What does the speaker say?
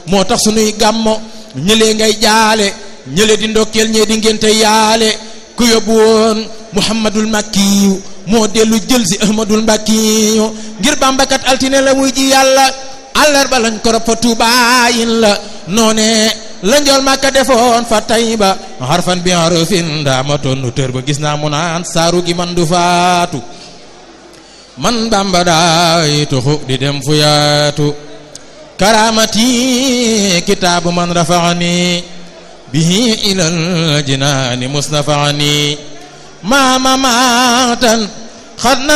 moo tax sunuy gàmmo ñëlee ngay jaale ñële di ndokkeel ñee di ngénte yaale ku yóbbu woon muhammadul makkiyu moo dellu jël si ahmadul mbakkiyu ngir bambakat altine la muy ji yàlla àllarba lañ ko rob fa tuubaayin la noone la njool màkka defoon fa tayba xarfan bi harfin ndaama tonnu tër ba gis naa mu naan saaru gi man du faatu man bamba daay tuxu di dem fu yaatu karamati kitaabu man rafaani bihi ilal jinaani musnafaani maama maatan xadna